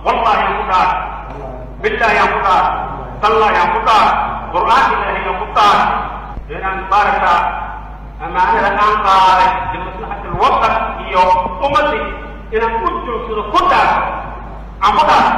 wallahi aan ku dhaar billahi aan ku dhaar tallahi aan ku dhaar qur'aanka ilaahay aan ku dhaar inaan maaragta amaanada aan qaaday limaslaxati alwatan iyo ummaddi inaan u joogsado ku dhaar aan ku dhaar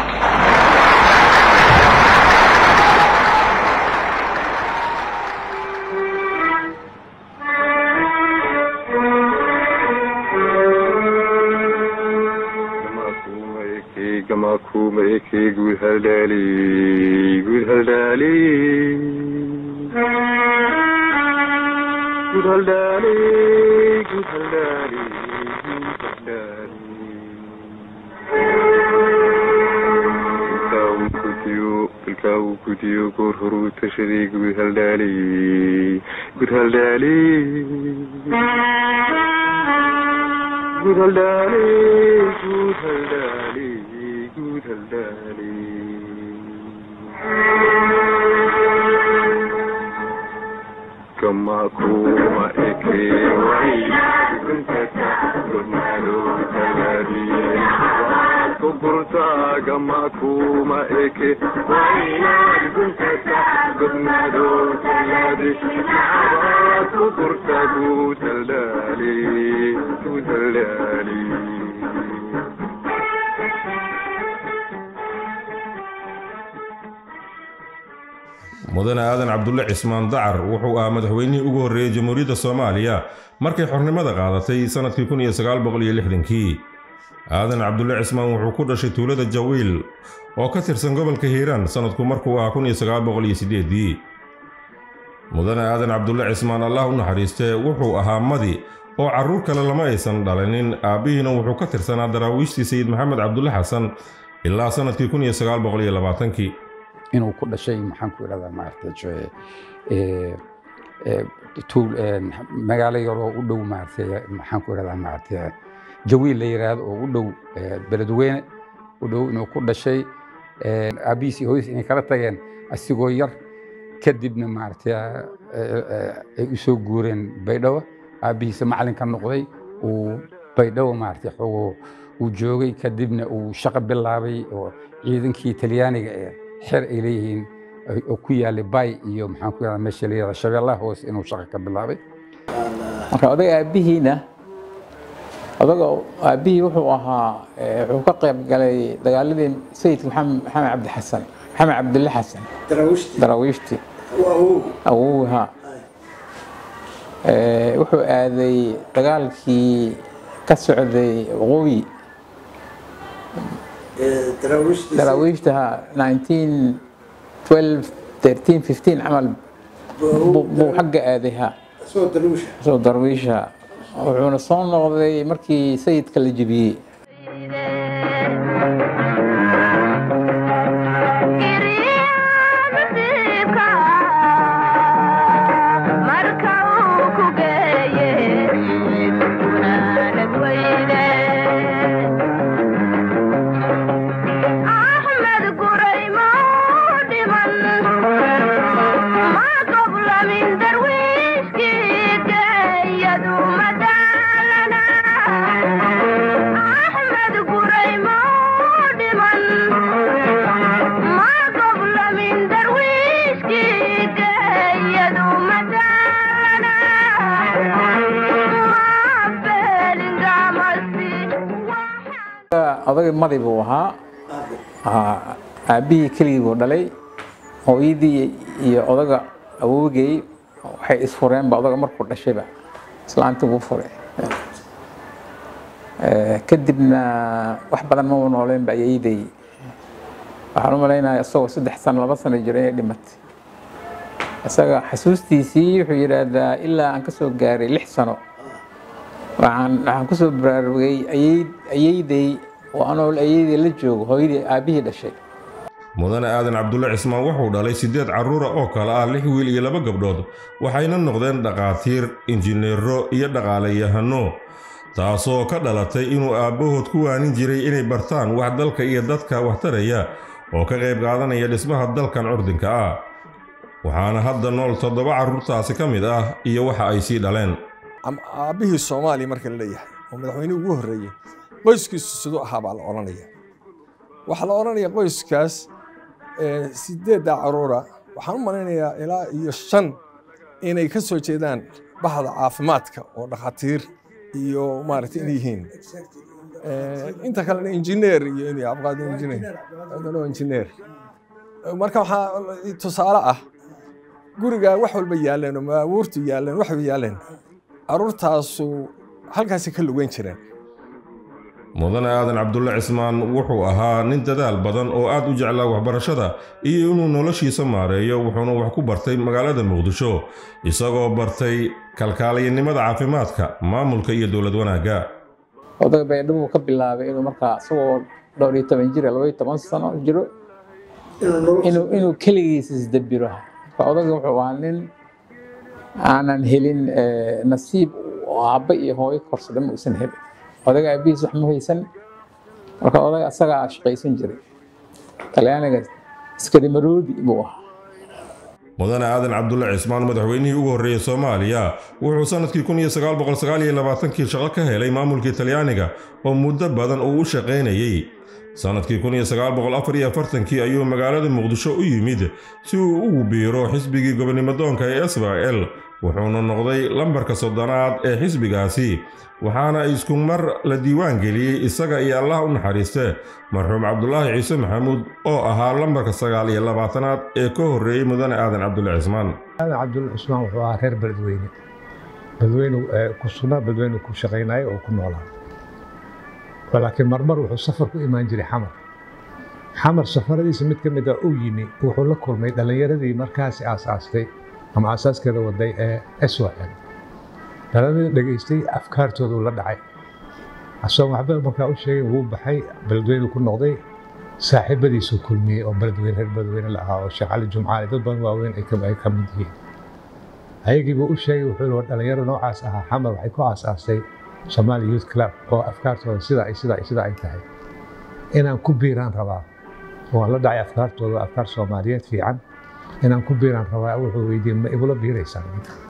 gama kuma eke guud haldhaali guud haldhaali guud haldhaali guud haldhaali guud haldhaali ilkaa uu gudiyo ilkaa uu gudiyo goor horuu tashaday guud haldhaali guud haldhaali guud haldhaali guud haldhaali guud haldhaali kama kuma eke wai kuntata gurnalo taladi kukurta kama kuma eke wai kuntata gurnalo taladi kukurta guud haldhaali guud haldhaali mudane aadan cabdulle cismaan dacar wuxuu ahaa madaxweynihii ugu horreeyey jamhuuriyadda soomaaliya markay xornimada qaadatay sannadkii kun iyo sagaal boqol iyo lixdankii aadan cabdulle cismaan wuxuu ku dhashay tuulada jawiil oo ka tirsan gobolka hiiraan sannadku markuu ahaa kun iyo sagaal boqol iyo siddeedii mudane aadan cabdulle cismaan allah u naxariistee wuxuu ahaa madi oo carruur kale lama aysan dhalanin aabbihiina wuxuu ka tirsanaa daraawiishtii sayid maxamed cabdulle xasan ilaa sannadkii kun iyo sagaal boqol iyo labaatankii inuu ku dhashay maxaan ku idhahdaa maaragtay magaalo yaroo u dhow maaragtay maxaan ku idhahdaa maaragtay jawiil la yiraahdo oo u dhow beledweyne u dhow inuu ku dhashay aabihiis iyo hooyadiis inay kala tageen asigoo yar kadibna maaragtay ay u soo guureen baydhabo aabihiisa macalinka noqday uu baydhabo maaragtay xogoo uu joogay kadibna uu shaqo bilaabay oo ciidankii talyaaniga ee xer ay leeyihiin oo ku yaalay bay iyo maxaan ku yahdaa meesha la yihahda shabeellaha hoose inuu shaqo ka bilaabay marka odaga aabbihiina odaga aabbihii wuxuu ahaa wuxuu ka qayb galay dagaaladii sayidka maxamed maxamed cabdi xasan maxamed cabdille xasan daraawiishti awowha wuxuu aaday dagaalkii ka socday waqooyi daraawiishtaha 1912 camal buu xagga aaday ha soo darwiisha wuxuuna soo noqday markii sayidka la jebiyey odagii madi buu ahaa aabbihii keligii buu dhalay hooyadii iyo odaga awowgey waxay isfureenba odaga markuu dhashayba islaantii buu furay kadibna wax badan maba nooleenba ayayday waxaan u malaynaya isagoo saddex sano laba sano jira inay dhimatay isaga xasuustiisii wuxuu yidhaahdaa ilaa aan ka soo gaaray lix sano waxaan waxaan kusoo baraarugay ayayday oo anool ayayday la joogo hooyadii aabbihii dhashay mudane aadan cabdulle cismaan wuxuu dhalay siddeed carruura oo kale ah lix wiil iyo laba gabdhood waxayna noqdeen dhakhaatiir injineero iyo dhaqaalayahano taasoo ka dhalatay inuu aabbahood ku waanin jiray inay bartaan wax dalka iyo dadka waxtaraya oo ka qayb qaadanaya dhismaha dalkan curdinka ah waxaana hadda nool toddoba carruurtaasi ka mid ah iyo waxa ay sii dhaleen aabbihii soomaaliya marka la leeyahay oo madaxweynihii ugu horreeyey qoyskiisu siduu ahaa baa la odhanaya waxaa la odhanaya qoyskaas sideedda caruura waxaan u malaynayaa ilaa iyo shan inay ka soo jeedaan baxda caafimaadka oo dhakhaatiir iyo maaragtay inay yihiin inta kalena injineer iyo inay abqaad injineer adana injineer marka waxaa tusaale ah guriga wax walba yaaleen oo maabuurtu yaaleen waxba yaaleen caruurtaasu halkaasi ka lugeyn jireen mudane aadan cabdulle cismaan wuxuu ahaa nin dadaal badan oo aad u jeclaa waxbarashada iyo inuu noloshiisa maareeyo wuxuuna wax ku bartay magaalada muqdisho isagoo bartay kalkaaliyanimada caafimaadka maamulka iyo dowlad wanaagga odaga baydhabo ka bilaabay inuu markaa isagoo dhowr iyo toban jir laba iyo toban sano jiro inuu inuu keligiisa isdabiro marka odaga wuxuu ahaa nin aanan helin nasiib oo aabba iyo hooyo korsada ma uusan helin odaga aabihiis wax ma haysan marka odaga asagaa shaqaysan jiray talyaaniga iskarimaroodi buu ahaa mudane aadan cabdulle cismaan madaxweynihii ugu horreeyey soomaaliya wuxuu sannadkii kun iyo sagaal boqol sagaal iyo labaatankii shaqo ka helay maamulkii talyaaniga oo muddo badan uu u shaqaynayey sannadkii kun iyo sagaal boqol afar iyo afartankii ayuu magaalada muqdisho u yimid si uu ugu biiro xisbigii gobonimodoonka ee israa'el wuxuuna noqday lambarka soddonaad ee xisbigaasi waxaana isku mar la diiwaan geliyey isaga iyo allah u naxariiste marxuum cabdulaahi ciise maxamuud oo ahaa lambarka sagaal iyo labaatanaad ee ka horreeyey mudane aadan cabdulle cismaan aadan cabdulle cismaan wuxuu ahaa reer beledweyne beledweyne ku sugnaa beledweyne ku shaqaynaya oo ku noolaa laakiin marmar wuxuu safar ku imaan jiray xamar xamar safaradiisa mid ka mid a uu yimi wuxuu la kulmay dhallinyaradii markaasi aasaastay ama aasaaskeeda waday ee s y l dhallinyarada dhegaystay afkaartoodu la dhacay asagoo waxba markaa u sheegay wuu baxay beledweyne ku noqday saaxiibadiisuu kulmiyey oo beledweyne reer beledweyne la ahaa oo sheekh cali jumcaali dad badan waaweyn ay ka mid yihiin ayagiibuu u sheegay wuxuu yihi dhalinyaro noocaas ahaa xamar waxay ku aasaastay Somali Youth Club oo afkaartooda sida ay sida ay sida ay tahay inaan ku biiraan rabaa oo la dhacay afkaartooda afkaar Soomaaliyeed fiican inaan ku biiraan rabaa wuxuu weydiiyey ma igula biiraysaan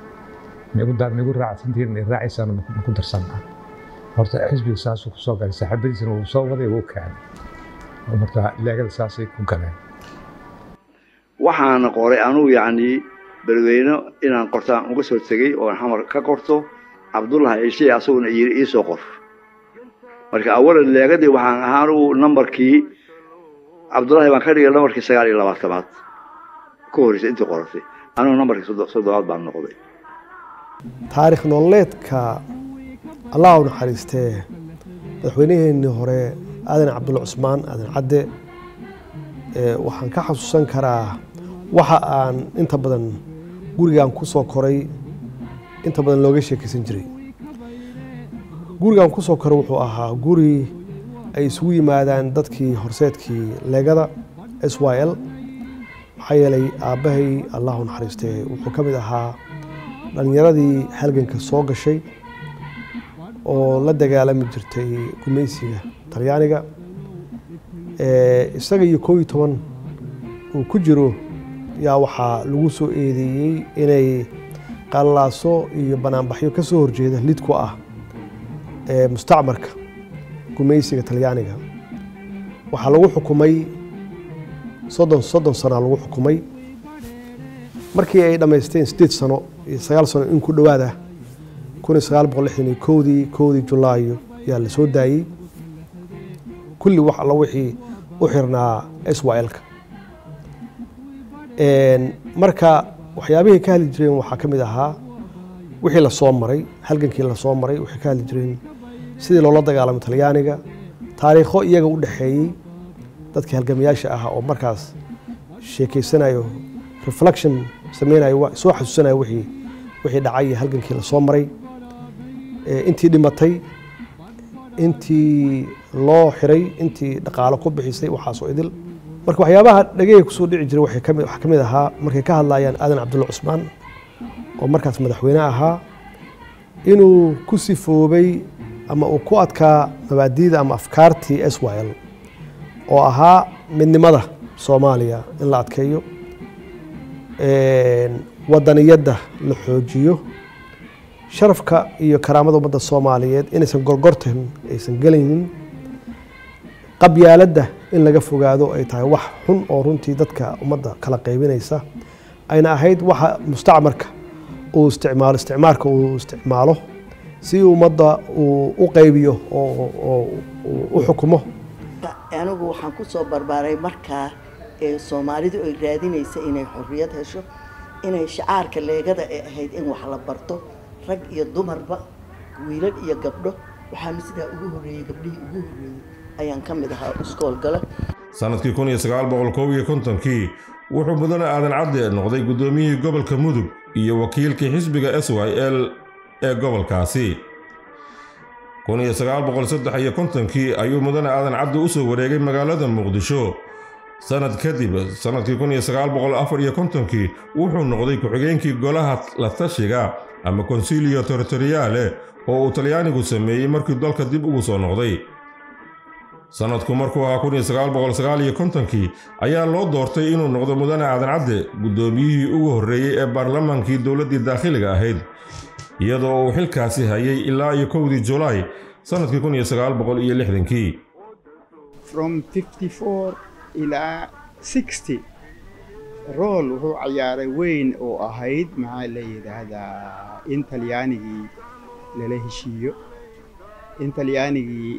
ma igu dar ma igu raacsantiin ma raacaysaan ma ku darsanaa horta xisbiga saasuu kusoo galay saaxiibadiisana wuu soo waday wuu keenay marka leegada saasay ku galeen waxaan qoray anugu yacni beledweyne inaan qortaan uga soo tegey oo xamar ka qorto cabdullahi ciise asaguna yiri ii soo qor marka awalan leegadii waxaan ahaa anugu nambarkii cabdullahi baan ka dhigay nambarkii sagaal iyo labaatamaad ka horreysay intii qoratay anugu nambarkii soddobaad baan noqday taarikh nololeedka allah u naxariistee madaxweynaheenii hore aadan cabdulla cusmaan aadan cadde waxaan ka xasuusan karaa waxa aan inta badan gurigan ku soo koray inta badan looga sheekaysan jiray gurigan ku soo koray wuxuu ahaa guri ay isugu yimaadaan dadkii horseedkii leegada s y l maxaa yeelay aabbahay allah u naxariistee wuxuu ka mid ahaa dhallinyaradii halganka soo gashay oo la dagaalami jirtay gumaysiga talyaaniga isaga iyo koob iyo toban uu ku jiro yaa waxaa lagu soo eedeeyey inay qallaaso iyo banaanbaxyo ka soo horjeeda lid ku ah mustacmarka gumaysiga talyaaniga waxaa lagu xukumay soddon soddon sanaa lagu xukumay markii ay dhammaysteen sideed sano iyo sagaal sano in ku dhowaada kun iyo sagaal boqol lixdan iyo kowdii kowdii julaayo yaa la soo daayey kulli wax alla wixii u xirnaa s y l-ka marka waxyaabihii ka hadli jireen waxaa ka mid ahaa wixii lasoo maray halgankii lasoo maray waxay ka hadli jireen sidii loola dagaalamay talyaaniga taariikho iyaga u dhexeeyey dadkii halgamayaasha ahaa oo markaas sheekeysanayo reflection sameynayo soo xasuusanayo wixii wixii dhacay iyo halgankii lasoo maray intii dhimatay intii loo xiray intii dhaqaalo ku bixisay waxaasoo idil marka waxyaabaha dhageyga kusoo dhici jiray waxaa ka mid ahaa markay ka hadlayaan aadan cabdulla cusmaan oo markaas madaxweyne ahaa inuu ku sifoobay ama uu ku adkaa mabaadiida ama afkaartii s y l oo ahaa midnimada soomaaliya in la adkeeyo wadaniyadda la xoojiyo sharafka iyo karaamada ummadda soomaaliyeed inaysan gorgortan aysan gelaynin qabyaaladda in laga fogaado ay tahay wax xun oo runtii dadka ummadda kala qaybinaysa ayna ahayd waxa mustacmarka uu isticmaalo isticmaarka uu isticmaalo si ummadda uu u qaybiyo oo oo u xukumo anigu waxaan ku soo barbaaray markaa ee soomaalidu ay raadinaysa inay xorriyad hesho inay shacaarka leegada ee ahayd in wax la barto rag iyo dumarba wiilal iyo gabdho waxaanu sidaa ugu horreeyey gabdhihii ugu horreeyey ayaan ka mid ahaa iskoolgala sannadkii kun iyo sagaal boqol kow iyo kontonkii wuxuu mudane aadan cadde noqday guddoomiyihii gobolka mudug iyo wakiilkii xisbiga s y l ee gobolkaasi kun iyo sagaal boqol saddex iyo kontonkii ayuu mudane aadan cadde u soo wareegay magaalada muqdisho sannad kadib sannadkii kun iyo sagaal boqol afar iyo kontonkii wuxuu noqday ku-xigeenkii golaha la tashiga ama konsilio territoriale oo uu talyaanigu sameeyey markii dalka dib ugu soo noqday sannadku markuu ahaa kun iyo sagaal boqol sagaal iyo kontonkii ayaa loo doortay inuu noqdo mudane aadan cadde guddoomiyihii ugu horreeyey ee baarlamaankii dowladdii daakhiliga ahayd iyadoo uu xilkaasi hayay ilaa iyo kowdii julaay sannadkii kun iyo sagaal boqol iyo lixdankii from 54 ilaa 60 rool wuxuu ciyaaray weyn oo ahayd maxaa la yidhaahdaa in talyaanigii lala heshiiyo in talyaanigii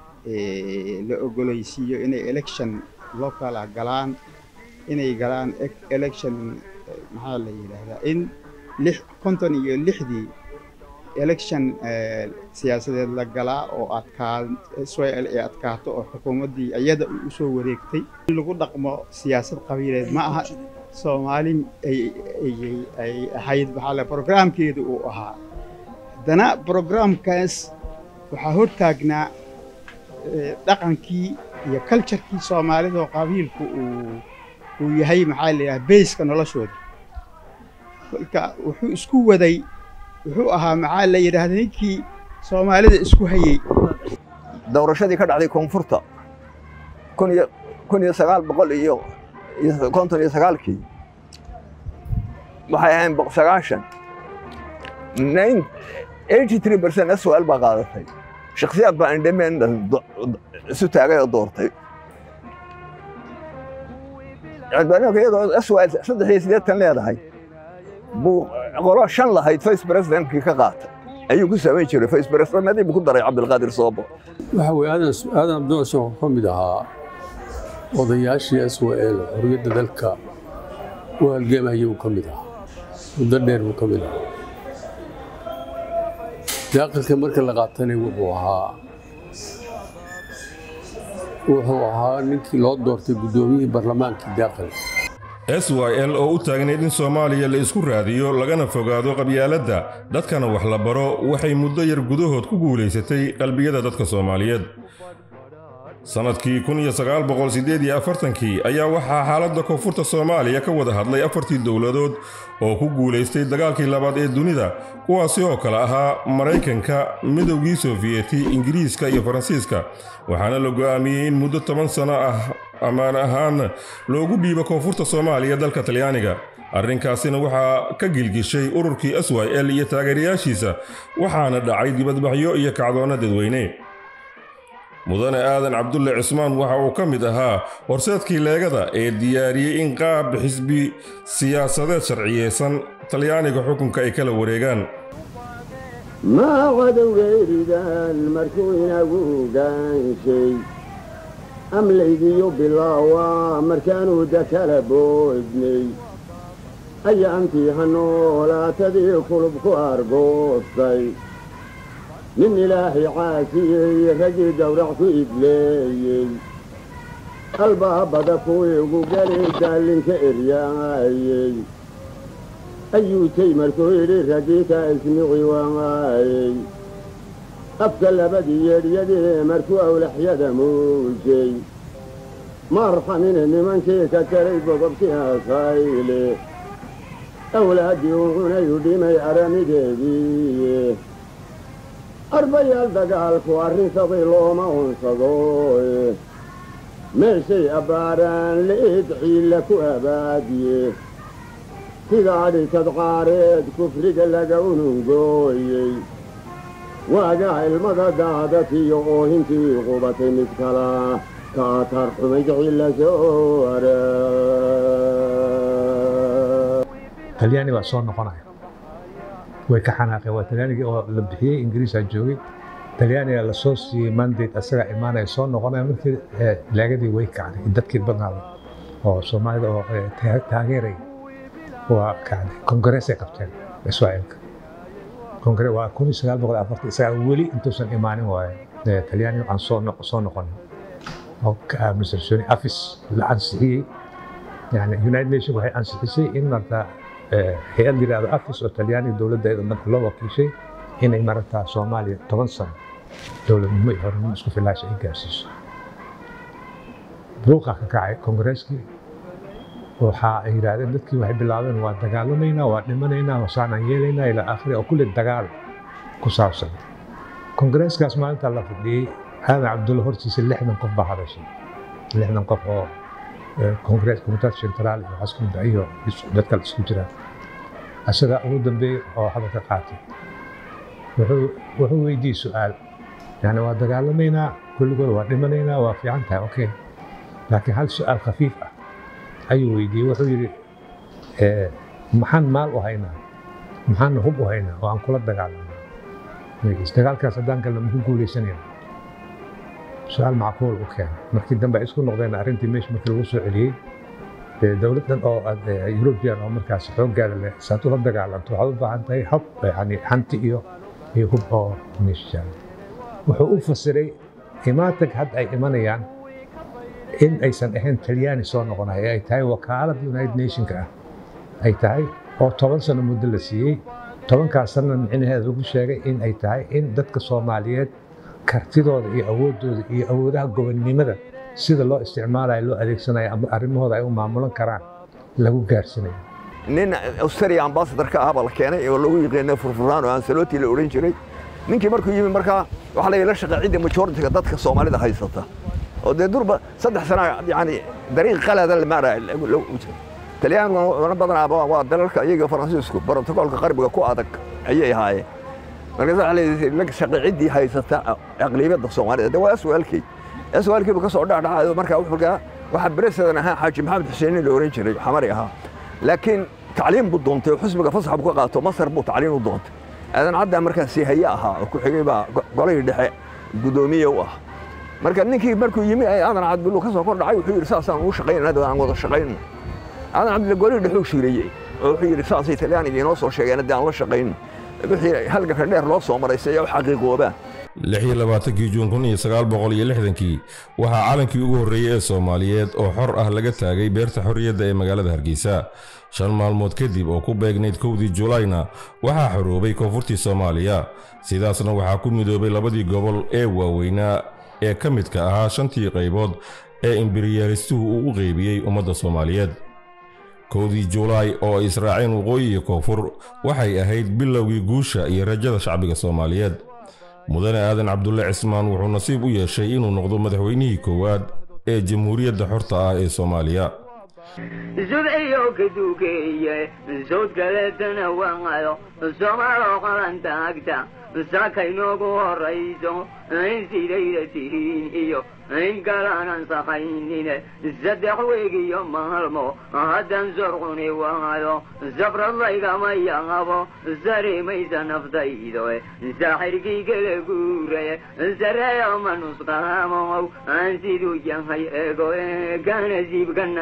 la ogolaysiiyo inay election locala galaan inay galaan election maxaa la yidhaahdaa in lix konton iyo lixdii election siyaasadeed la galaa oo adkaa israel ay adkaato oo xukuumaddii iyada u soo wareegtay in lagu dhaqmo siyaasad qabiileed ma aha soomaali ay ahayd maxaa programkeedu uu ahaa haddana programkaas waxaa hortaagnaa dhaqankii iyo culturekii soomaalida oo qabiilku uu uu yahay maxaa la yidhaha bayska noloshooda kolka wuxuu isku waday wuxuu ahaa maxaa la yidhaahda ninkii soomaalida isku hayey doorashadii ka dhacday koonfurta kun iyo kun iyo sagaal boqol iyo konton iyo sagaalkii waxay ahayn sagaashan nine eighty three percent swal baa qaadatay shakhsiyaad baa indhameen isu taagay oo doortay codbaanka iyadoo swal saddex iyo siddeetan leedahay buu qolo shan lahayd vice presidentkii ka qaatay ayuu ku samayn jiray vice presidentadii buu ku daray cabdilqaadir soobo waxa weye aadan aadan abdulcashan wuxuu ka mid ahaa odayaashii s w l xorriyadda dalka u halgamayay uu ka mid ahaa muddo dheer buu ka mid ahaa daaqilka marka la qaatana wuxuu ahaa wuxuu ahaa ninkii loo doortay guddoomiyihii barlamaankii daaqilka s y l oo u taagnayd in soomaaliya la isku raadiyo lagana fogaado qabyaaladda dadkana wax la baro waxay muddo yar gudahood ku guulaysatay qalbiyada dadka soomaaliyeed sannadkii kun iyo sagaal boqol siddeed iyo afartankii ayaa waxaa xaaladda koonfurta soomaaliya ka wada hadlay afartii dowladood oo ku guulaystay dagaalkii labaad ee dunida kuwaasi oo kale ahaa maraykanka midowgii sofiyeeti ingiriiska iyo faransiiska waxaana la go'aamiyey in muddo toban sano ah ammaan ahaan loogu dhiibo koonfurta soomaaliya dalka talyaaniga arrinkaasina waxaa ka gilgishay ururkii s y l iyo taageerayaashiisa waxaana dhacay dibadbaxyo iyo kacdoonna dadweyne mudane aadan cabdulle cismaan waxa uu ka mid ahaa horseedkii leegada ee diyaariyey in qaab xisbi siyaasadeed sharciyeysan talyaaniga xukunka ay kala wareegaan maa cadowgeeridan markuu inagu gaanshay amlaygiyo bilaawa markaanuu dakala boodnay ayaantii hanoolaatadii kulub ku argoostay nin ilaahay caasiyey raggii gawrac ku idleeyey albaabada kuwii ugu geli daallinka eryaayey ayuutay markuu yidhi raggii ka ismici waayey afka labadii yeedhyadii markuu awlaxyada muujay maarxamine nimankii ka taray bogobkii asayle awlaaddii u cunayu dhimay aramideedii arbayaal dagaalku arrinsaday looma unsado meeshay abbaaraan li'id ciilla ku abaadiye sidaa dhisad qaareed kufriga laga unungooyey waagaa ilmada daadatiyo oohintii qubatay mid kala kaatar xumayd cilla soo hare talyaani baa soo noqonaya way ka xanaaqeen waa talyaanigii oo la bixiyey ingiriisaa joogay talyaaniga lasoo siiyey mandate asagaa imaanaya soo noqonaya markii eh, laagadii way kacday dadkii badnaada oo soomaalida oo eh, ta- taageeraya waa kacday kongareesay qabteen israa'iilka kongare waa kun iyo sagaal boqol afartan isagaa weli intuusan imaanin waaye eh, talyaaniga aan soo noq- soo noqonin oo ka aaminsan afis la ansixiyey yani united nation waxay ansixisay in marta hay-ad yidhaahdo afis oo talyaaniga dowladdeeda marka loo wakiishay inay marata soomaaliya toban sano dowladnimo iyo horanimo isku filaasha ay gaarsiiso buuqa ka kacay kongareskii waxa ay yidhaahdeen dadkii waxay bilaabeen waa dagaalamaynaa waa dhimanaynaa wasaanaan yeelaynaa ilaa aakhiri oo kulli dagaal ku saabsan kongareeskaas maalinta la fadhiyey aadan cabdulla hortiisa lixdan qof baa hadashay lixdan qof oo kongarees komitat centraal iyo xaskunta iyo dadka isku jiraan isagaa ugu dambeeyey oo hadalka qaatay wuxuu wuxuu weydiiyey su-aal yani waa dagaalamaynaa kulligood waa dhimanaynaa waa fiican tahay okay laakiin hal su-aal khafiif ah ayuu weydiiyey wuxuu yidhi eh, maxaan maal u haynaa maxaan hub u haynaa oo aan kula dagaalamnaa Magaciisa, dagaalkaas haddaan galna maku guuleysanayna su-aal macquul u keenay markii dambe ay isku noqdeen arrintii meesha markii lagu soo celiyey dee dowladdan oo aad, eh, European oo markaas xooggaada leh saad ula dagaalanto waxaad u baahan tahay hub yani hanti iyo iyo hub oo meesha jaaga wuxuu u fasiray imaatag hadda ay imanayaan in aysan ahayn talyaani soo noqonaya ee ay tahay wakaalada united nationka ah ay tahay oo toban sano muddo la siiyey tobankaas sanna micnaheeda lagu sheegay in ay tahay in dadka soomaaliyeed kartidooda iyo awooddooda iyo awoodaha gobonnimada sida loo isticmaalayo loo adeegsanayo ama arrimahooda ay u maamulan karaan lagu gaarsiinayo nin australia ambassador ka ah baa la keenay oo lagu yiqiinay furfuraan oo ansaloti la odhan jiray ninkii markuu yimi markaa waxaa la la shaqaa cidda majoritiga dadka soomaalida haysata oo dee durba saddex sana yani dariiq qalada la maaraya talyaaniguna badanaa waa dalalka iyaga faransiisku brotokoolka qarbiga ku adag ayay ahaayeen markaas waxaa leeyahay la shaqay ciddii haysata aqlibiyadda soomaalida de waa aswaalkii aswaalkiibu ka soo dhacdhacayo markaa wuxuu gaa waxaa beresadan ahaa xaaji maxamed xuseenin la oran jiray xamari ahaa laakiin tacliim buu doontay oo xusbiga fasax buu ka qaato masar buu tacliim u doontay aadan caddaa markaa siihaye ahaa oo ku xigay baa golihii dhexe guddoomiye u ah marka ninkii markuu yimi aadan cabdullu ka soo kor dhacay wuxuu yidhi saasaan ugu shaqaynana aan wada shaqayno aadan cabdulle golihii dhexuu shiirayey oo wuxuu yidhi saasay talyaaniga inoo soo sheegeen haddii aan la shaqayno wixii halganka dheer loo soo maray si ay u xaqiiqoobaan lix iyo labaatankii juun kun iyo sagaal boqol iyo lixdankii waxaa calankii ugu horreeyey ee soomaaliyeed oo xor ah laga taagay beerta xorriyadda ee magaalada hargeysa shan maalmood kadib oo ku beegnayd kowdii julayna waxaa xoroobay koonfurtii soomaaliya sidaasna waxaa ku midoobay labadii gobol ee waaweynaa ee ka midka ahaa shantii qaybood ee imberiyaalistuhu uu u qeybiyey ummadda soomaaliyeed kowdii julaay oo ay israaceen waqooyi iyo koonfur waxay ahayd bilowgii guusha iyo rajada shacbiga soomaaliyeed mudane aadan cabdulle cismaan wuxuu nasiib u yeeshay inuu noqdo madaxweynihii koowaad ee jamhuuriyadda xorta ah ee soomaaliya zubciyo kaduukeeye sawd kaleetana waayo soomaaloo qalanta agta sakaynoogu horayso in sidayda tihiin iyo in kalaanan sakaynine saddex weegiyo maalmo haddan sorquni waayo sabrad laygama yaabo sarimaysa naftaydo saaxirkii kala guuraye sareeyo ma nusqaamow aan siduu yahay ego kana siibkana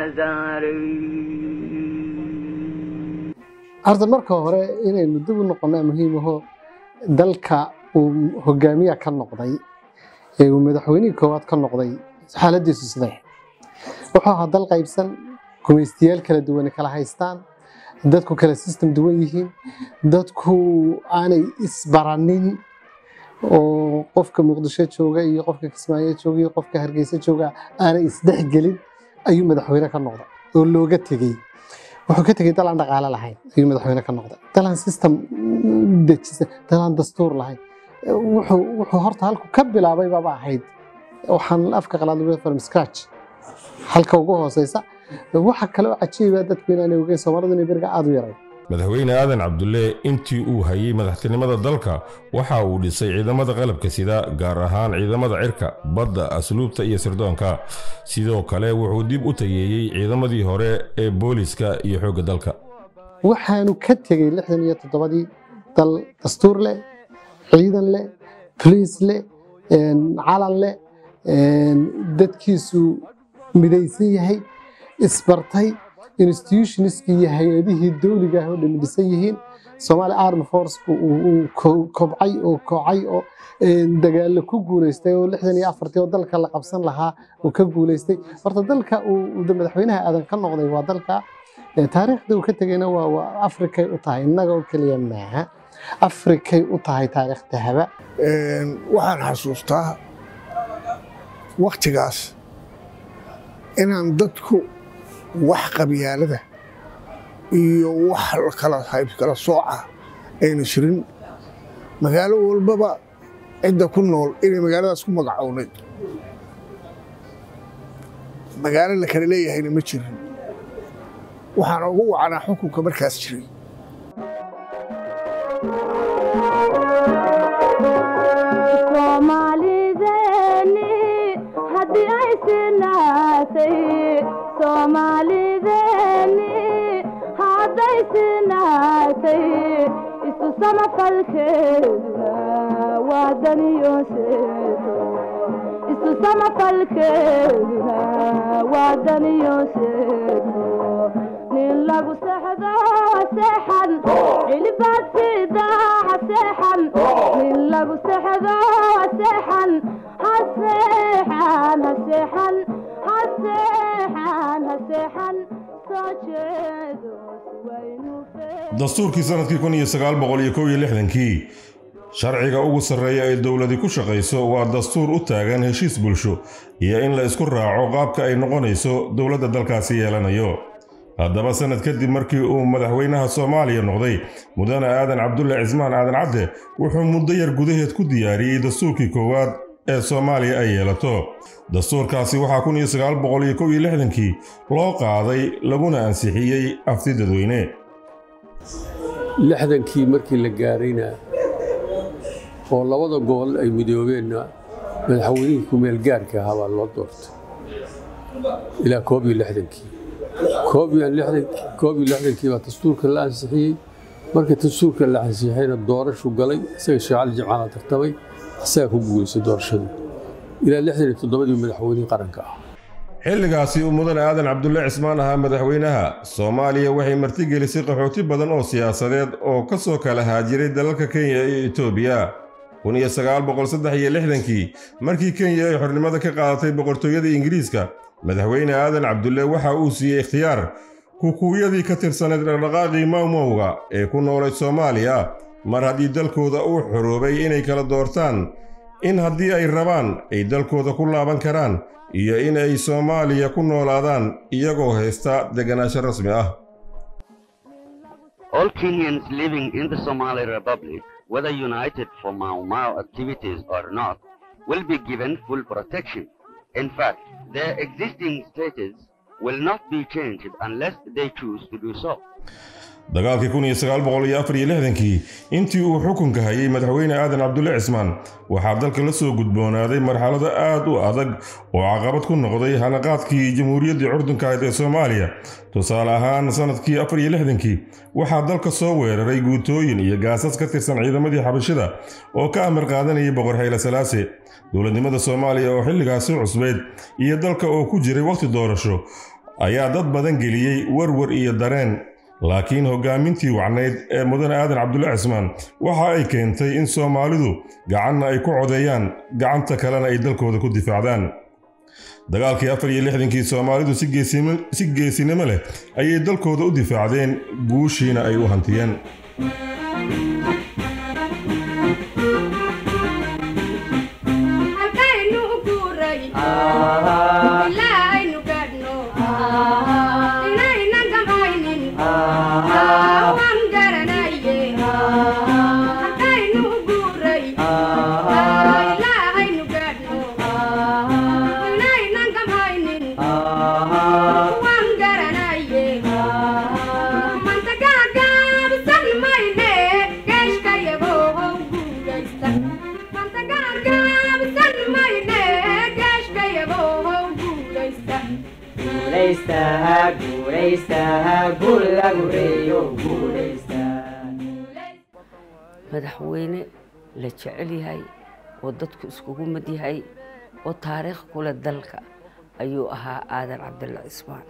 saaray horta marka hore inaynu dib u noqonnaa muhiim aho dalka uu hogaamiya ka noqday ee uu madaxweynihii koowaad ka noqday xaaladiisu siday wuxuu ahaa dal qaybsan gumaystiyaal kala duwane kala haystaan dadku kala system duwan yihiin dadku aanay isbaranin oo qofka muqdisho jooga iyo qofka kismaayo jooga iyo qofka hargeysa jooga aanay isdhexgelin ayuu madaxweyne ka noqday oo looga tegey wuxuu ka tegey dal aan dhaqaale lahayn ayuu madaxweyne ka noqday dal aan system dejisan dal aan dastuur lahayn wuxuu wuxuu horta halku ka bilaabay baaba ahayd waxaan afka qalaad lagu from scratch halka ugu hooseysa waxa kale oo cajiiba dadku inaanay ogeyn soomaalidu inay beriga aad u yaray madaxweyne aadan cabdulle intii uu hayay madaxtinimada dalka waxa uu dhisay ciidamada qalabka sida gaar ahaan ciidamada cirka badda asluubta iyo sirdoonka sidoo kale wuxuu dib u tayeeyey ciidamadii hore ee booliska iyo xoogga dalka waxaanu ka tegey lixdan iyo toddobadii dal dastuur leh ciidan leh boliis leh calan leh dadkiisu midaysan yahay isbartay institutionskii iyo hay-adihii dowliga ah oo dhan dhisan yihiin Somali Armed Force uu kobcay oo kocay oo dagaalo ku guuleystay oo lixdan iyo afartii oo dalka la qabsan lahaa uu ka guuleystay horta dalka uu madaxweynaha aadan ka noqday waa dalka taariikhda uu ka tegayna waa waa afrikay u tahay innaga oo keliya maaha afrikay u tahay taariikh dahaba waxaan xasuustaa waktigaas inaan dadku wax qabyaalada iyo wax kala hayb kala sooca ayna jirin magaalo walbaba cidda ku nool inay magaaladaas ku magacownay magaalo la kala leeyahayna ma jirin waxaana ugu wacanaa xukunka markaas jiray Soomaalideni haddii ay sinaatay Soomaalideni hadday sinaatay isu samafalkeeduna waa daniyoseeto isu samafalkeeduna waa daniyoseeto nin lagu sexdo seexan cilibaad sidaaca seexan nin lagu sexdo seexan ha seexan ha seexan ha seexan ha seexan soo jeedo suwaynu dastuurkii sanadkii kun iyo sagaal boqol iyo kow iyo lixdankii sharciga ugu sarreeya ee dowladi ku shaqayso waa dastuur u taagan heshiis bulsho iyo in la isku raaco qaabka ay noqonayso dowladda dalkaasi yeelanayo haddaba sanad kadib markii uu madaxweynaha soomaaliya noqday mudane aadan cabdulle cismaan aadan cadde wuxuu muddo yar gudaheed ku diyaariyey dastuurkii koowaad ee soomaaliya ay yeelato dastuurkaasi waxaa kun iyo sagaal boqol iyo kow iyo lixdankii loo qaaday laguna ansixiyey afti dadweyne lixdankii markii la gaarayna oo labada gobol ay midoobeenna madaxweynihii kumeel gaarka ahaa baa loo doortay ilaa koob iyo lixdankii koob iyo lixdankii koob iyo lixdankii baa dastuurka la ansixiyey marka dastuurka la ansixiyeyna doorashu galay isaga sheekh cali jimcaala tartamay isagaa ku guuleystay doorashadii ilaa lixdan iyo toddobadii madaxweynihii qaranka ah xilligaasi uu mudane aadan cabdulle cismaan ahaa madaxweynaha soomaaliya waxay martigelisay qaxooti badan oo siyaasadeed oo ka soo kala haajiray dalalka kenya iyo etoobiya kun iyo sagaal boqol saddex iyo lixdankii markii kenya ay xornimada ka qaadatay boqortooyada ingiriiska madaxweyne aadan cabdulle waxa uu siiyey ikhtiyaar kukuuyadii ka tirsaneyd dhaqdhaqaaqii mawmowga ee ku noolay soomaaliya mar haddii dalkooda uu xoroobay inay kala doortaan in haddii ay rabaan ay dalkooda ku laaban karaan iyo in ay soomaaliya ku noolaadaan iyagoo haysta deganaansho rasmi ah All Kenyans living in the Somali Republic, whether united for Mau Mau activities or not, will be given full protection. In fact, their existing status will not be changed unless they choose to do so. dagaalkii kun iyo sagaal boqol iyo afar iyo lixdankii intii uu xukunka hayay madaxweyne aadan cabdulle cismaan waxaa dalka la soo gudboonaaday marxalado aad u adag oo caqabad ku noqday hanaqaadkii jamhuuriyaddii curdunka ahayd ee soomaaliya tusaale ahaan sanadkii afar iyo lixdankii waxaa dalka soo weeraray guutooyin iyo gaasas ka tirsan ciidamadii xabashida oo ka amar qaadanayay boqor hayle salaase dowladnimada soomaaliya oo xilligaasi cusbeyd iyo dalka oo ku jiray wakhti doorasho ayaa dad badan geliyey warwar iyo dareen laakiin hoggaamintii wacnayd ee mudane aadan cabdulle cismaan waxa ay keentay in soomaalidu gacanna ay ku codeeyaan gacanta kalena ay dalkooda ku difaacdaan dagaalkii afar iyo lixdankii soomaalidu si geesinimo leh ayay dalkooda u difaacdeen guushiina ay u hantiyeen One garanaya, manta gaga. guulaystaha guulaystaha guul lagu reeyo guulaystaha madaxweyne la jecel yahay oo dadku iskugu mid yahay oo taariikh ku leh dalka ayuu ahaa aadan cabdilla cismaan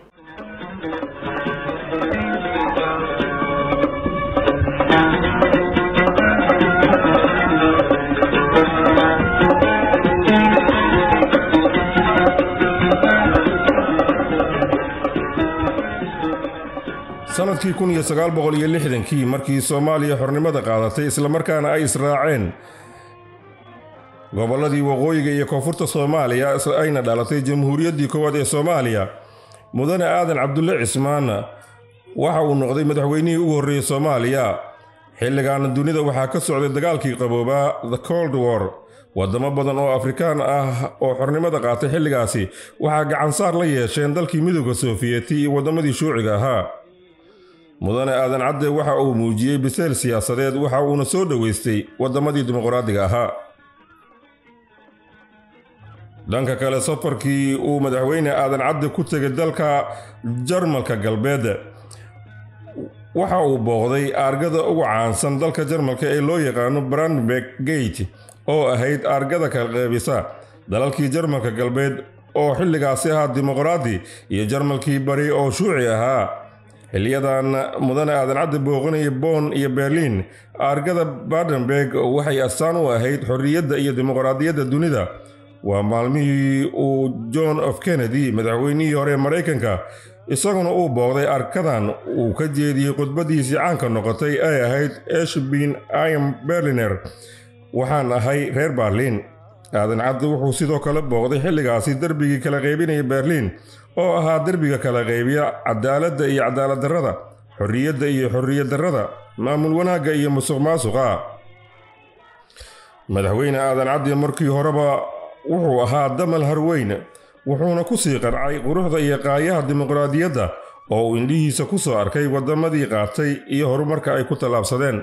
sannadkii kun iyo sagaal boqol iyo lixdankii markii soomaaliya xornimada qaadatay islamarkaana ay israaceen gobolladii waqooyiga iyo koonfurta soomaaliya ayna dhalatay jamhuuriyaddii koowaad ee soomaaliya mudane aadan cabdulle cismaan waxa uu noqday madaxweynihii ugu horreeyey soomaaliya xilligaana dunida waxaa ka socday dagaalkii qaboobaa the cold war waddamo badan oo afrikaan ah oo xornimada qaatay xilligaasi waxaa gacansaar la yeesheen dalkii midooda sofiyeeti iyo waddamadii shuuciga ahaa mudane aadan cadde waxa uu muujiyey biseyl siyaasadeed waxa uuna soo dhoweystay waddamadii dimuqraadiga ahaa dhanka kale safarkii uu madaxweyne aadan cadde ku tegay dalka jarmalka galbeed waxa uu booqday aargada ugu caansan dalka jarmalka ee loo yaqaano brandberg gate oo ahayd aargada kala qeybisa dalalkii jarmalka galbeed oo xilligaasi ahaa dimuqraadi iyo jarmalkii bari oo shuuci ahaa xiliyadan mudane aadan cadde booqanaya boon iyo berliin aargada badenberg waxay astaan u ahayd xorriyadda iyo dimuqraadiyadda dunida waa maalmihii uu john f kennedy madaxweynihii hore maraykanka isaguna uu booqday arkadan uu ka jeediyey khudbadiisii caanka noqotay ay ahayd eshbin im berliner waxaan ahay reer berliin aadan cadde wuxuu sidoo kale booqday xilligaasi derbigii kala qaybinaya berliin oo ahaa derbiga kala qaybiya cadaaladda iyo cadaaladdarrada xorriyadda iyo xorriyaddarrada maamul wanaagga iyo musuq maasuqa madaxweyne aadan cadde markii horeba wuxuu ahaa damal harweyn wuxuuna ku sii qancay quruxda iyo qaayaha dimuqraadiyadda oo uu indhihiisa ku soo arkay waddamadii qaatay iyo horumarka ay ku tallaabsadeen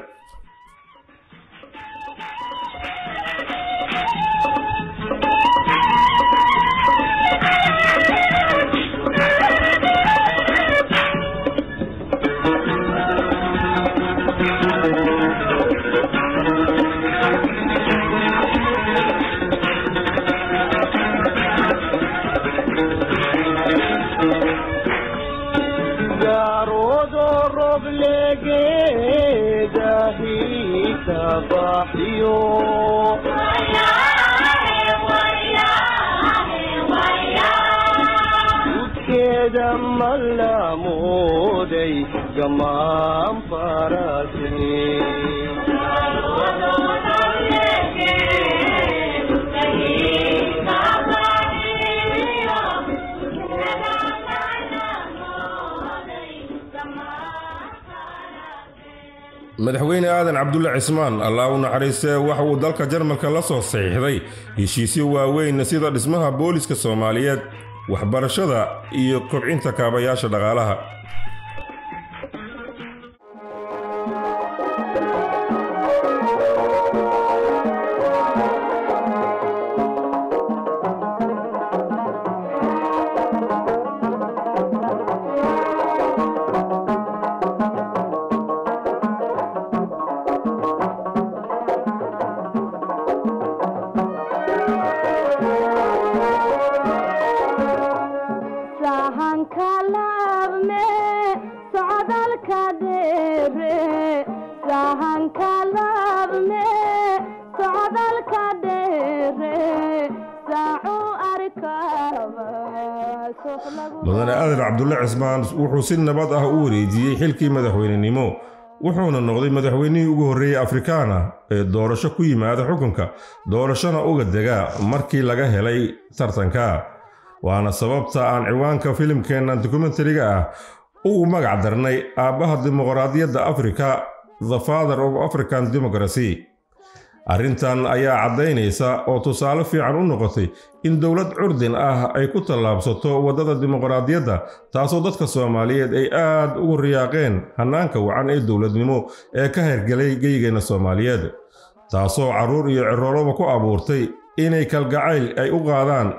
madaxweyne aadan cabdulle cismaan allah u naxariistee waxa uu dalka jarmalka la soo saxiixday heshiisyo waaweyn sida dhismaha booliska soomaaliyeed waxbarashada iyo kobcinta kaabayaasha dhaqaalaha mudane aadan cabdulle cismaan wuxuu si nabad ah u wareejiyey xilkii madaxweynenimo wuxuuna noqday madaxweynihii ugu horreeyey afrikaana ee doorasho ku yimaada xukunka doorashona uga dega markii laga helay tartanka waana sababta aan ciwaanka filimkeennan dokumentariga ah ugu magac darnay aabbaha dimuqraadiyadda afrika the father of african democracy arrintan ayaa caddaynaysa oo tusaale fiican u noqotay in dowlad curdin ah ay ku tallaabsato waddada dimuqraadiyadda taasoo dadka soomaaliyeed ay aad ugu riyaaqeen hannaanka wacan ee dowladnimo ee ka hergelay geygeenna soomaaliyeed taasoo carruur iyo cirooloba ku abuurtay inay kalgacayl ay u qaadaan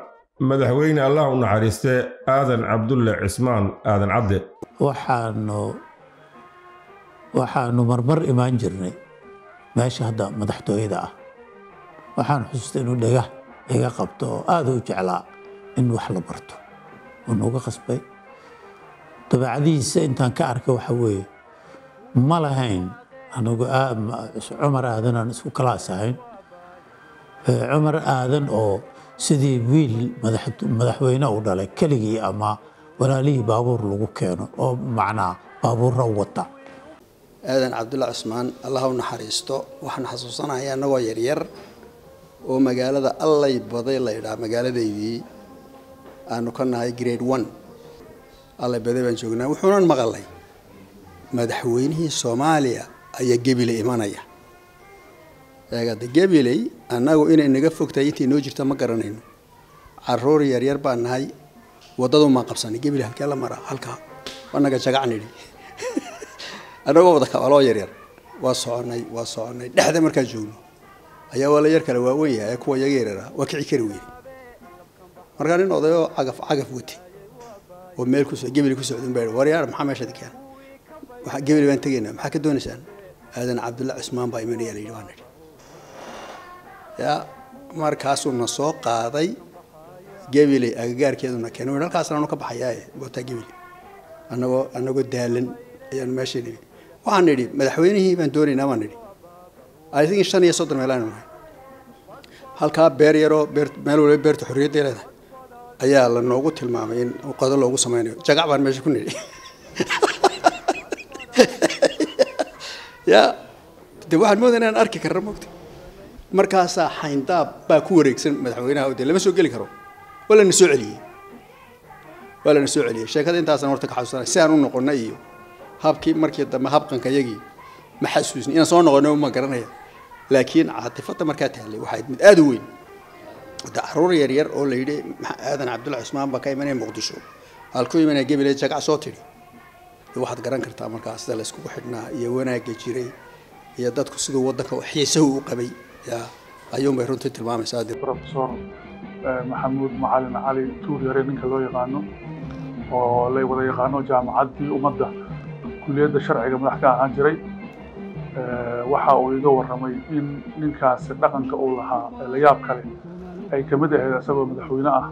madaxweyne allah u naxariiste aadan cabdulle cismaan aadan cadde waxaanu waxaanu marmar imaan jirnay meesha hadda madaxtooyada ah waxaan xusuustay inuu dhega iga qabto oo aada u jeclaa in wax la barto uu nooga qasbay dabeecadihiisa intaan ka arkay waxa weeye ma lahayn anigu cumar aadan aan isku kalaas ahayn cumar aadan oo sidii wiil madaxweyne u dhalay keligii ama walaalihii baabuur lagu keeno oo macnaa baabuurra u wata aadan cabdulla cusmaan allah u naxariisto waxaan xasuusanaya annagoo yaryar oo magaalada allay baday la ydhaa magaaladaydii aanu ka nahay grade one allay baday baan joognaa wuxuunan maqalay madaxweynihii soomaaliya ayaa gebile imanaya eegada gebiley annagu inay naga fogtahay intii noo jirta ma garanayno caruur yaryar baan nahay waddadu maan qabsanay gebile halkee la maraa halkaa wanaga jagac nidhi annagoo wada kabaloo yaryar waa soconay waa soconay dhexda markaan joogno ayaa waa la yar kale waaweyn yahay kuwa yaga yareeraa waa kici kari weyne markaa nin odayoo cagaf cagaf wati oo meel ku gebile ku socdin baa waryaar maxaa meesha dikeen waxaa gebile baan tegaynaa maxaa ka doonaysaan aadan cabdulla cusmaan baa imanaya layidhi waa nidhi yaa markaasuu na soo qaaday gebile agagaarkeeduna keenay halkaasna anu ka baxayaaye gootaa gebile annagoo annagoo daalan ayaanu meesha nimi waxaan nidhi madaxweynihii baan doonaynaa baan nidhi i think shan iyo soddon meelaan nahay halkaa beer yaroo beer meel waliba beerta xorriyadda leedahay ayaa la noogu tilmaamay in qodo loogu sameynayo jagac baan meesha ku nidhi ya de waxaan moodaya inaan arki karna mogta markaasaa xayndaab baa ku wareegsan madaxweynaha oo dee lama soo geli karo waa lana soo celiyey waa lana soo celiyey sheekada intaasaan horta ka xasuusanay si aan u noqonna iyo habkii markii dambe habqanka yagii ma xasuusni inaan soo noqono ma garanaya laakiin caatifada markaa taallay waxay mid aada u weyn de caruur yaryar oo la yidhi aadan cabdulla cusmaan baa ka imanaya muqdisho halku imanaya gebile jagac soo tidhi waxaad garan kartaa markaa sida la iskugu xidhnaa iyo wanaagga jiray iyo dadku siduu waddanka xiisahu u qabay ya ayuunbay runtii tilmaamaysaa professor maxamuud macalin cali tuur yare ninka loo yaqaano oo la wada yaqaano jaamacaddii ummadda kuliyadda sharciga madax ka ahaan jiray waxa uu iga warramay in ninkaasi dhaqanka uu lahaa la yaab kale ay ka mid ahayd isagoo madaxweyne ah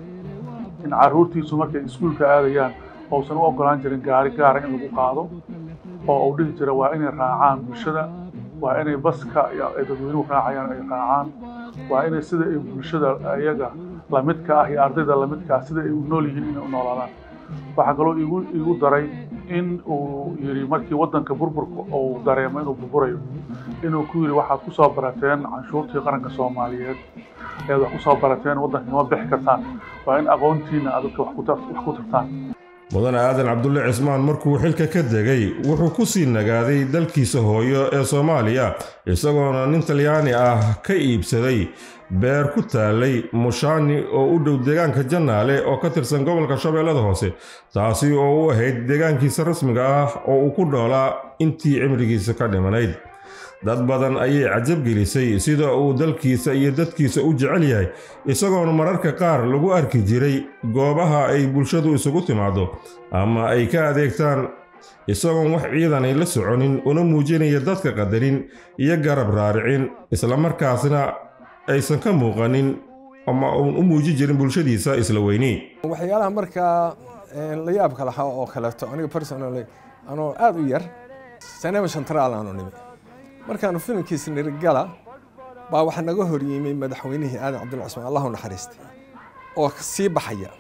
in carruurtiisu markay iskuulka aadayaan uusan u ogolaan jirin gaari gaara in lagu qaado oo uu dhihi jira waa inay raacaan bulshada waa inay baska ay dadweynuhu raacayaan ay raacaan waa inay sida ay bulshada iyaga lamidka ah iyo ardayda lamidka ah sida ay u nool yihiin inay u noolaadaan waxaa kaloo igu igu daray in uu yidhi markii waddanka burburka uu dareemo inuu burburayo inuu ku yidhi waxaad ku soo barateen canshuurtii qaranka soomaaliyeed ayaad wax ku soo barateen waddanka kama bixi kartaan waa in aqoontiina aad dadka wax ku tartaan mudane aadan cabdulle cismaan markuu xilka ka degay wuxuu ku sii nagaaday dalkiisa hooyo ee soomaaliya isagoona nin talyaani ah ka iibsaday beer ku taalay mushaani oo u dhow deegaanka jannaale oo ka tirsan gobolka shabeellada hoose taasi oo u ahayd deegaankiisa rasmiga ah oo uu ku dhoolaa intii cimrigiisa ka dhimanayd dad badan ayay cajab gelisay sida uu dalkiisa iyo dadkiisa u jecel yahay isagoona mararka qaar lagu arki jiray goobaha ay bulshadu isugu timaado ama ay ka adeegtaan isagoon wax ciidanay la soconin una muujinaya dadka qadarin iyo garab raaricin islamarkaasna aysan ka muuqanin ama uun u muuji jirin bulshadiisa isla weyni waxyaalaha markaa la yaabka lahaa oo kaleeto aniga personally anoo aada u yar sanema shantraal aanu nimi markaanu filimkiisa nirigala baa waxaa naga hor yimay madaxweynihii aadan cabdulla cusmaan allahu naxariistay oo sii baxaya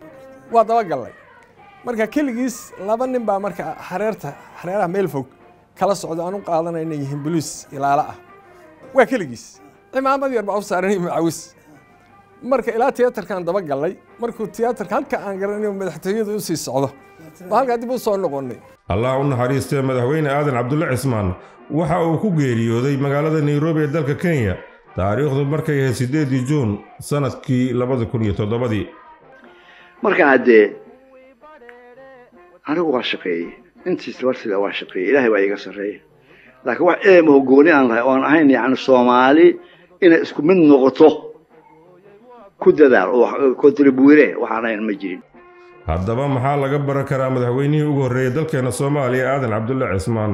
waa dabagallay marka keligiis laba nin baa marka xareerta xareeraha meel fog kala socda aan u qaadanay inay yihiin boliis ilaalo ah waa keligiis cimaamad yar baa u saaran macawis marka ilaa tiyaatarkaan dabagallay markuu tiyaatarka halka aan garanayo madaxtooyadu usii socdo baa halkaa dib u soo noqonnay allah u naxariistee madaxweyne aadan cabdulle cismaan waxa uu ku geeriyooday magaalada nairobi ee dalka kenya taariikhdu markay ahayd siddeedii juun sanadkii labada kun iyo toddobadii marka haddee anigu waa shaqeeyey intiis bartida waa shaqeeyey ilaahay baa iiga sarreeya laakiin wax eemaho gooni aan lahay oon ahayn yacni soomaali inay isku mid noqoto ku dadaal oo kontribuire waxaan ahayn ma jirin haddaba maxaa laga baran karaa madaxweynihii ugu horreeyey dalkeenna soomaaliya aadan cabdulle cismaan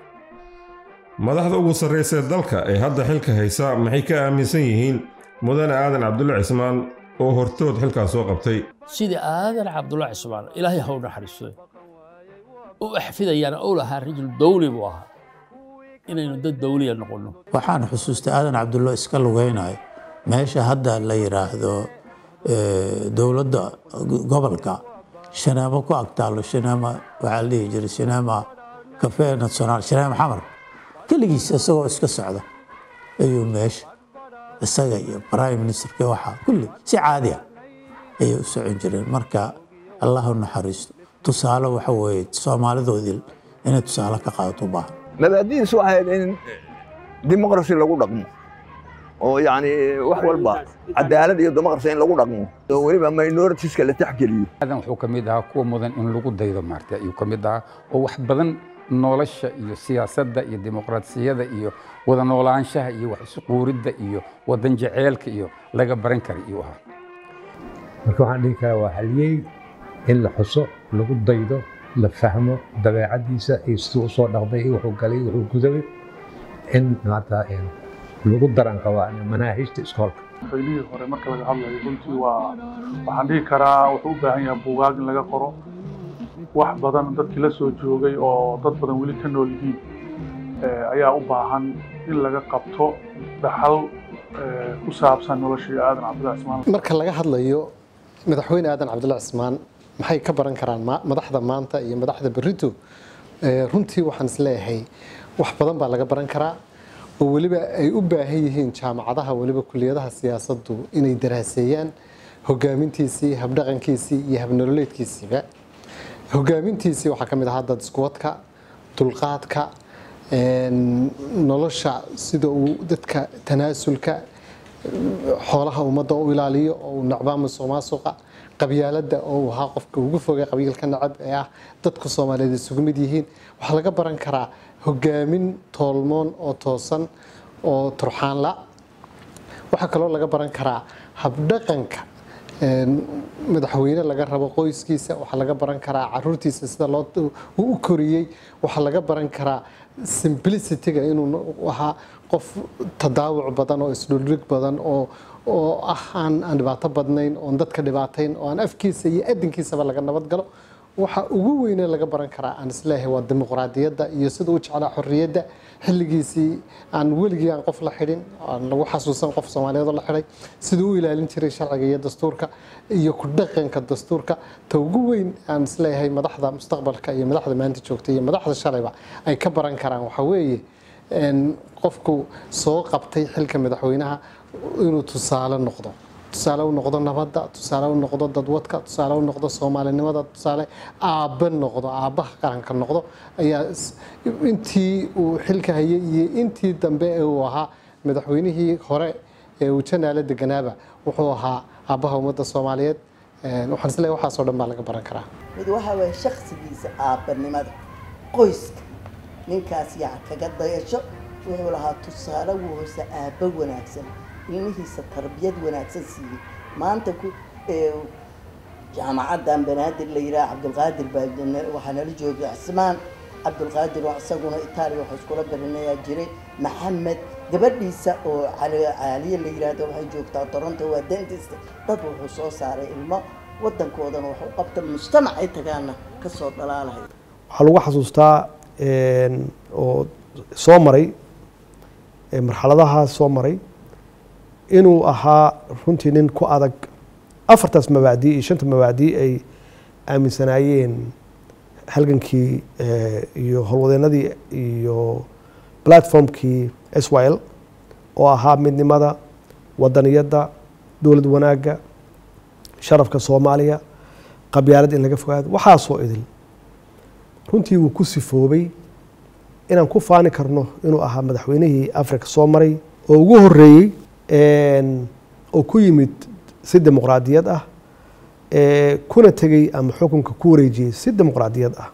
madaxda ugu sarraysee dalka ee hadda xilka haysa maxay ka aaminsan yihiin mudane aadan cabdulle cismaan oo hortood xilkaas soo qabtay sidii aadan cabdulla cismaan ilaahay ha u naxariisto u axfidayana uu lahaa rajul dawli buu ahaa inaynu dad dawliya noqonno waxaan xusuustay aadan cabdullo iska lugaynayo meesha hadda la yidhaahdo dowladda gobolka shaneemo ku agtaalo shaneema waxaa la dhihi jiray shaneema cafe national shaneema xamar keligiis isagoo iska socda ayuu meesha isaga iyo prime ministerka waxaa kulli si caadi ah ayay u socon jireen marka allah u naxariisto tusaale waxa weeye soomaalidoodii inay tusaale ka qaadato u baahan mabaadidiisu waxay ahayd in dimuqrasi lagu dhaqmo oo yacni wax walba cadaalad iyo dimuqrasi in lagu dhaqmo oo weliba minoritiska la taxgeliyo aadan wuxuu ka mid ahaa kuwa mudan in lagu daydo maarta ayuu ka mid ahaa oo wax badan nolosha iyo siyaasadda iyo dimuqraasiyada iyo wada noolaanshaha iyo wax isquuridda iyo wadan jeceelka iyo laga baran kara iyuu ahaa marka waxaan dhihi karaa waa haliyey in la xuso lagu daydo la fahmo dabeecaddiisa iyo siduu usoo dhaqday iyo wuxuu galay wuxuu gudabay in maanta lagu daran qabaa manaahijta iskoolka madaxweynihii hore marka laga hadlayo runtii waa waxaan dhihi karaa wuxuu u baahan yahay buugaag in laga qoro wax badan dadkii la soo joogay oo dad badan weli ka nool yihiin ayaa u baahan in laga qabto dhaxal ku saabsan noloshii aadan cabdulla cismaan marka laga hadlayo madaxweyne aadan cabdulla cismaan maxay ka baran karaan madaxda maanta iyo madaxda berito runtii waxaan isleeyahay wax badan baa laga baran karaa oo weliba ay u baahan yihiin jaamacadaha weliba kuliyadaha siyaasaddu inay daraaseeyaan hogaamintiisii habdhaqankiisii iyo habnololeedkiisiiba hogaamintiisii waxaa ka mid ahaa dad iskuwadka dulqaadka nolosha sida uu dadka tanaasulka xoolaha ummadda u ilaaliyo oo uu nacbaa musuq maasuqa qabyaaladda oo uu ahaa qofka ugu fogay qabiilka nacab ee ah dadku soomaaliyeed isugu mid yihiin waxaa laga baran karaa hogaamin toolmoon oo toosan oo turxaanla waxaa kaloo laga baran karaa habdhaqanka madaxweyne laga rabo qoyskiisa waxaa laga baran karaa caruurtiisa sida loo u koriyey waxaa laga baran karaa simplicityga inuu ahaa qof tadaawuc badan oo isdhuldhig badan oo oo ah aan aan dhibaato badnayn oon dadka dhibaatayn oo aan afkiisa iyo adinkiisaba laga nabad galo waxa ugu weyne laga baran karaa aan isleeyahay waa dimuqraadiyadda iyo sida u jeclaa xorriyadda xilligiisii aan weligii aan qof la xidhin aan lagu xasuusan qof soomaaliyeed oo la xidhay siduu u ilaalin jiray sharciga iyo dastuurka iyo ku dhaqanka dastuurka ta ugu weyn aan isleeyahay madaxda mustaqbalka iyo madaxda maanta joogta iyo madaxda shalayba ay ka baran karaan waxaa weeye qofku soo qabtay xilka madaxweynaha inuu tusaale noqdo tusaale u noqdo nabadda tusaale u noqdo dadwadka tusaale u noqdo soomaalinimada tusaale aabbe noqdo aabbaha qaranka noqdo ayaa intii uu xilka hayay iyo intii dambe ee uu ahaa madaxweynihii hore ee uu janaale deganaaba wuxuu ahaa aabbaha ummadda soomaaliyeed waxaan isleeyahay waxaasoo dhan baa laga baran karaa mid waxaa waye shakhsigiisa aabbanimada qoyska ninkaas yaa kaga dayasho wuxuu lahaa tusaale wuu hoose aabbo wanaagsan ilmihiisa tarbiyad wanaagsan siiyey maanta ku jaamacaddan banaadir la yidhaha cabdulqaadir baa waxaa nala joogay cismaan cabdulqaadir oo isaguna itaaliya waxaa iskula baranayaa jiray maxamed gabadhiisa oo caaliye la yidhaahdo waxay joogtaa toronto waa dentist dad wuxuu soo saaray ilmo waddankoodana wax u qabta mujtamac ay tagaana kasoo dhalaalahay waxaa lagu xasuustaa oo soo maray marxaladahaas soo maray inuu ahaa runtii nin ku adag afartaas mabaacdii iyo shanta mabaacdii ay aaminsanaayeen halgankii iyo howlwadeenadii iyo platformkii swl oo ahaa midnimada wadaniyadda dowlad wanaagga sharafka soomaaliya qabyaalad in laga fogaado waxaasoo idil runtii wuu ku sifoobay inaan ku faani karno inuu ahaa madaxweynihii africa soo maray oo ugu horeeyey oo ku yimid si dimuqraadiyad ah kuna tegey ama xukunka ku wareejiyey si dimuqraadiyad ah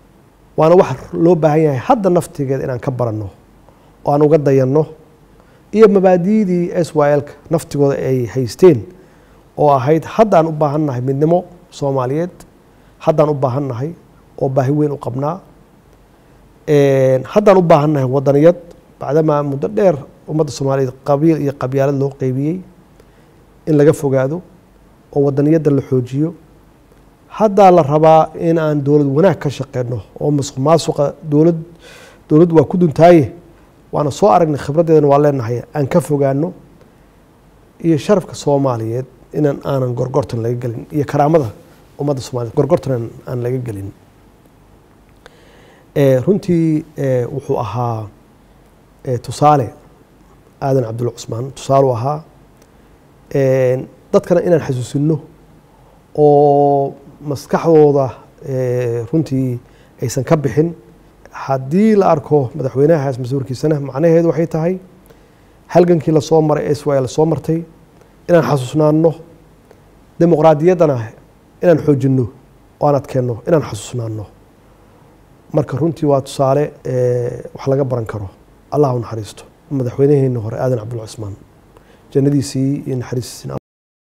waana wax loo baahan yahay hadda naftigeed inaan ka baranno oo aan uga dayanno iyo mabaadi'dii s y l-ka naftigooda ay haysteen oo ahayd haddaan u baahannahay midnimo soomaaliyeed haddaan u baahannahay oo baahi weyn u qabnaa haddaan u baahannahay wadaniyad bacdamaa muddo dheer ummadda soomaaliyeed qabiil iyo qabyaalad loo qeybiyey in laga fogaado oo wadaniyadda la xoojiyo haddaa la rabaa in aan dowlad wanaag ka shaqeyno oo masuq maasuqa dowlad dowladdu waa ku duntaaye waana soo aragnay khibraddeedana waa leenahay aan ka fogaano iyo sharafka soomaaliyeed inaan aanan gorgortan laga gelin iyo karaamada ummadda soomaliyeed gorgortan aan laga gelin runtii wuxuu ahaa tusaale aadan cabdulla cusmaan tusaale u ahaa dadkana inaan xasuusino oo maskaxdooda runtii aysan ka bixin haddii la arko madaxweynahaas mas-uulkiisana macnaheedu waxay tahay halgankii lasoo maray s y lasoo martay inaan xasuusnaano dimuqraadiyaddana inaan xoojinno oo aan adkeenno inaan xasuusnaano marka runtii waa tusaale wax laga baran karo allah u naxariisto madaxweynaheeni hore aadan cabdulla cusmaan jannadiisii iyo naxariistiisina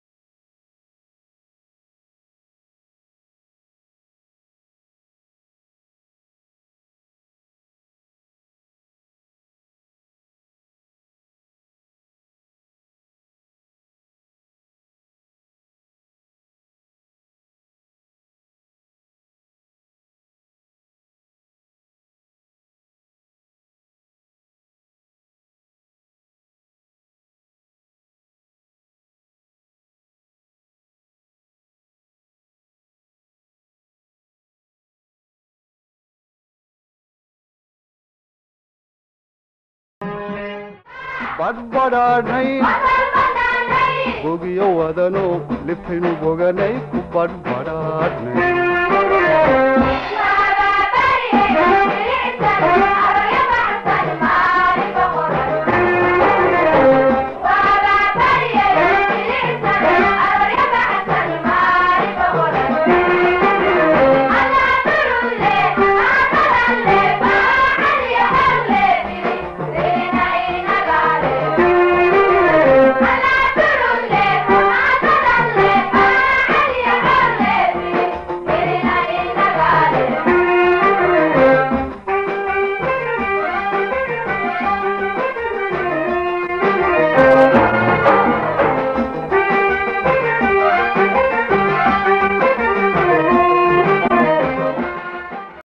badhbadhaadhay bogiyo wadano liftaynu boganay ku badhbadhaadhnay